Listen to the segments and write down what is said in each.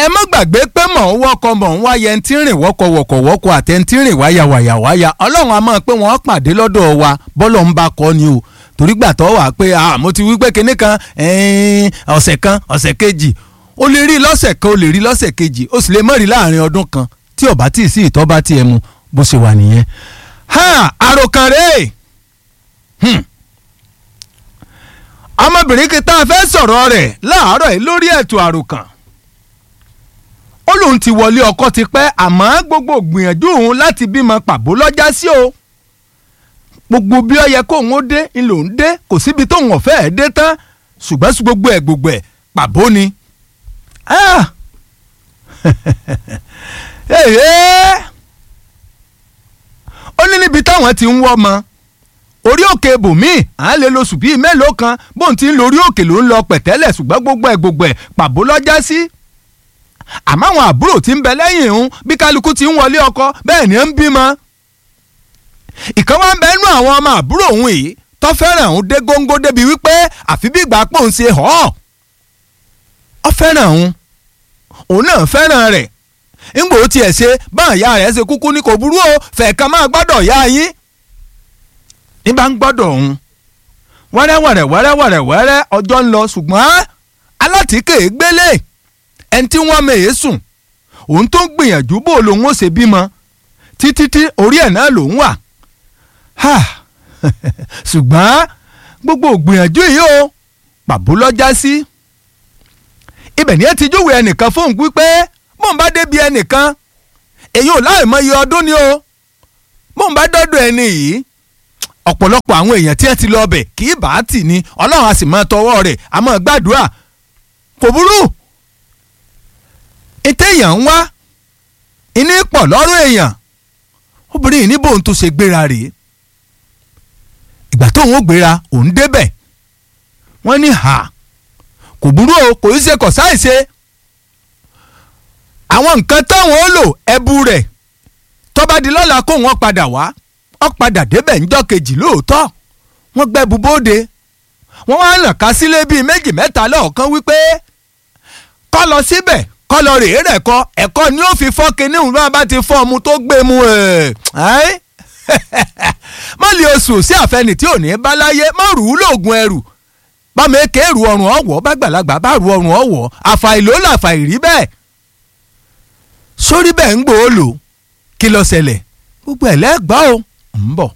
ẹ má gbàgbé pé mọ̀ ń wọ́kọ̀ mọ̀ ń wáyẹ ń tí ń rìn wọ́kọ̀ wọ̀kọ̀ wọ́kọ̀ àtẹ ń tí ń rìn wáyà wáyà wáyà ọlọ́run a máa pé wọ́n pàdé lọ́dọ̀ wa bọ́lọ̀ ń bá kọ́ ni o torí gbà tó wà pé mo ti wí pé kinní kan ọ̀sẹ̀ kan ọ̀sẹ̀ kejì o lè rí lọ́sẹ̀ kan o lè rí lọ́sẹ̀ kejì o sì lè mọ̀ rí láàrin ọdún kan tí ọba tí ì sí ìtọ́ bá tiẹ̀ mu bó ṣe wà nìyẹn. àròkàn rèé ọmọbìnrin kí tá a fẹ́ sọ̀rọ̀ rẹ̀ láàárọ̀ yìí lórí ètò àròkàn ó lóun ti wọlé ọkọ ti pẹ́ àmọ́ gbogbo gbìyànjú òun láti bímọ pàbó lọ́jà sí o gbogbo bí ó yẹ kóun ó dé ń lòun dé kò síbi tóun ọ̀fẹ́ ẹ̀ dé tán ṣùgbọ́n sí gbogbo ẹ̀ gbogbo ẹ̀ pàbó ni. ó ní níbi táwọn ti ń wọ́ ọmọ orí òkè ibòmíì à ń lè lóṣù bíi mélòó kan bóun ti ń lórí òkè ló ń lọ pẹ̀tẹ́lẹ̀ ṣùgbọ́n gbogbo ẹ̀ gbogbo ẹ̀ pàbó lọ́jà sí. àmọ́ àwọn àbúrò tí ń bẹ lẹ́yìn òun bí kálukú ti ń wọlé ọkọ bẹ́ẹ̀ ni ó ń bímọ. ìkan wá ń bẹ nú àwọn ọmọ àbúrò òun yìí tó fẹ́ràn òun dé góńgó débi wípé àfi bí ìgbà pòun ṣe họ́ ọ fẹ́ràn òun òun náà fẹ́ràn rẹ̀ ńgbò ó tiẹ̀ ṣe báwọn ìyá rẹ̀ ṣe kúkú ní kò burú o fẹ̀ẹ̀kan máa gbọ́dọ̀ yá yín ní bá ń gbọ́dọ̀ òun wẹ́rẹ́wẹ̀rẹ́ wẹ́rẹ́wẹ̀rẹ́ wẹ́rẹ́ ọjọ́ ń lọ ṣùgbọ́n alátìkè gbélé ẹni tí wọ́n mèé sùn òun tó ń gbìyànjú bó lòun ó ṣe bímọ títí tí orí ẹ̀ náà lòun wà ṣùgbọ́n gbogbo ògbìyànjú yìí o pàbó lọ́jà sí ibẹ̀ ni ẹ ti júwe ẹnìkan fóun wípé mò ń bá débi ẹnìkan èyí ò láì mọ iye ọdún ni o mò ń bá dọ́dọ̀ ẹni yìí ọ̀pọ̀lọpọ̀ àwọn èèyàn tí ẹ ti lọ ọbẹ̀ kì í bá a tì ní ọlọ́run a sì máa tọwọ́ rẹ̀ a máa gbàdúrà kò burú ètè èèyàn ń wá iní pọ̀ lọ́rùn èèyàn obìnrin yìí ní bóun tó ṣe gbéra rèé ìgbà tóun ó gbéra òun débẹ̀ wọ́n ní hà kò burú o kò í ṣe kọ̀ sáìṣe àwọn nǹkan táwọn ó lò ẹbu rẹ̀ tọ́ba di lọ́la kó wọn padà wá ó padà débẹ̀ ńjọ́ kejì lóòótọ́ wọ́n gbẹ́bu bóde wọ́n wá nà ká sílé bíi méjì mẹ́ta lọ́ọ̀kan wípé kọ́ lọ síbẹ̀ kọ́ lọ rèé rẹ̀ kọ́ ẹ̀kọ́ ni ó fi fọ́ kinní òun náà bá ti fọ́ ọmú tó gbé mu ẹ̀ mọ́lì oṣù sí àfẹnì tí ò ní bá láyé mọ́ rù ú lóògùn ẹrù bámi èké rù ọrùn ọ̀wọ́ bá gbàlagbà bá rù ọrùn ọ̀wọ́ àfàìló làfàìrí bẹ́ẹ̀ sórí bẹ́ẹ̀ ń gbòó lò kí ló ṣẹlẹ̀ gbogbo ẹ̀ lẹ́gbàá o ń bọ̀.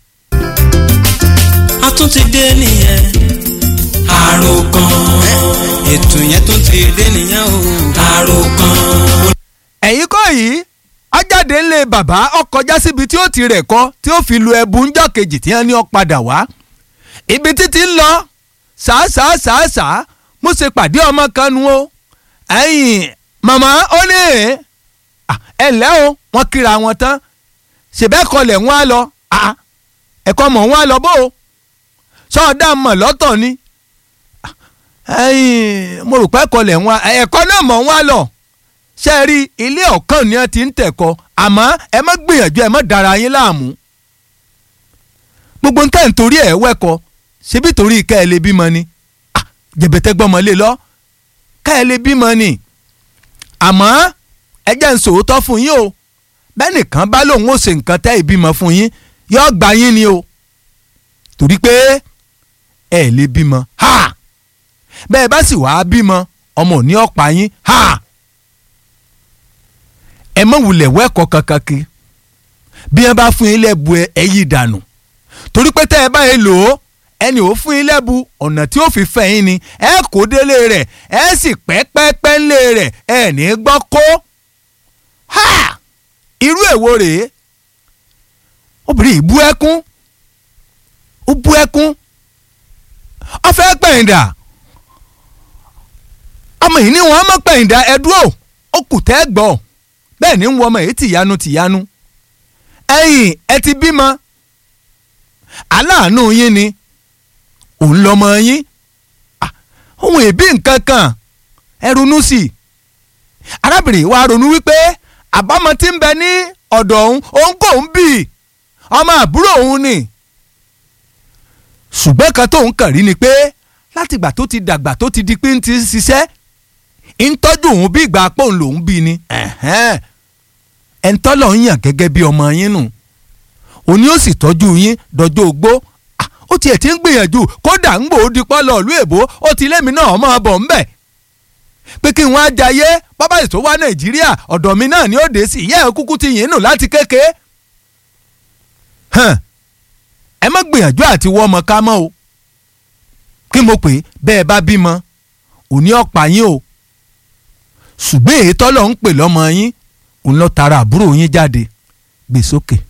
a tún ti dé nìyẹn àròkàn ètò yẹn tún ti dé nìyẹn o àròkàn. ẹ̀yin kọ́ yìí ajáde ńlẹ̀ bàbá ọkọjá síbi tí ó ti rẹ̀ kọ́ tí ó fi lu ẹbu ńjọ́ kejì tí wọ́n ní ó padà wá ibi títí ń lọ ṣàṣàṣàṣà mo ṣe pàdé ọmọ kan nu o ẹ̀yìn màmá ó ní ẹ ǹlẹ́ o wọ́n kíra wọn tán ṣèbẹ́kọlẹ̀ wọn á lọ ẹ̀kọ́ mọ̀ wọn á lọ bó o sọ́ọ̀dà mọ̀ lọ́tọ̀ ni mo rò pé ẹ̀kọ́lẹ̀ wọn ẹ̀kọ́ náà mọ̀ wọn á lọ ṣe rí ilé ọ̀kan ni wọ́n ti ń tẹ̀kọ́ àmọ́ ẹ má gbìyànjú ẹ má dára yín láàmú gbogbo nǹkan nítorí ẹ̀ wẹ́kọ̀ ṣebí torí ká ẹ lè bímọ ni jẹ̀bẹ̀tẹ̀ gbọ́mọ lé lọ ká ẹ lè bímọ ni àmọ́ ẹ jẹ́ ń sòótọ́ fún yín o bẹ́ẹ̀ nìkan bá lòun ó ṣe nǹkan tẹ́ ìbímọ fún yín yóò gba yín ni o torí pé ẹ lè bímọ ha bẹ́ẹ̀ bá sì wàá bímọ ọmọ ò ní ọ̀pá yín ha ẹ mọ̀ wulẹ̀ wẹ́kọ̀ kankan kí bí wọ́n bá fún yín lẹ́bu ẹ yí dànù torí pé tẹ́ ẹ bá yẹn lò ó ẹni ò fún yín lẹ́bu ọ̀nà tí ó fi fẹ́ yín ni ẹ kó délé rẹ̀ ẹ sì pẹ́pẹ́pẹ́ ńlé rẹ̀ ẹ ní gbọ́ kó ha irú èwo rèé obìnrin yìí bú ẹkún ó bú ẹkún ó fẹ́ pẹ̀yìndà ọmọ yìí ní wọn mọ̀ pẹ̀yìndà ẹ̀dúró ó kù tẹ́ gbọ́ bẹ́ẹ̀ ni ń wọ ọmọ yìí tìyanu tìyanu ẹ̀yìn ẹ ti bímọ aláàánú yín ni òun lọmọ yín ohun ìbí nǹkan kan ẹ ronú sí i arábìnrin wa ronú wípé àbámọ̀ tí ń bẹ ní ọ̀dọ̀ òun òun kò ń bì ọmọ àbúrò òun ni ṣùgbọ́n kan tóun kàn rí ni pé látìgbà tó ti dàgbà tó ti di pé ń ti ṣiṣẹ́ ń tọ́jú òun bí ìgbà pòun lòún bí ni ẹ̀ ń tọ́lọ̀ ń yàn gẹ́gẹ́ bí ọmọ yín nù òní ó sì tọ́jú yín dọjọ́ ogbó ó tiẹ̀ ti ń gbìyànjú kódà ń gbòó dípọ́ lọ ìlú èbó ó ti lémi náà máa bọ̀ ń bẹ̀ pé kí n wá jayé bábà ètò wá nàìjíríà ọ̀dọ̀ mi náà ni ó dé sí ìyá ẹ̀ kúkú ti yìn nù láti kéke ẹ má gbìyànjú àti wọ́ ọmọ ká mọ́ o kí mo pè bẹ́ẹ̀ bá bímọ òní ọ̀pá yín o ṣùgbọ́n èyí tọ́lọ̀ ń pè lọ́mọ yín òun lọ tara àbúrò yín jáde gbèsókè.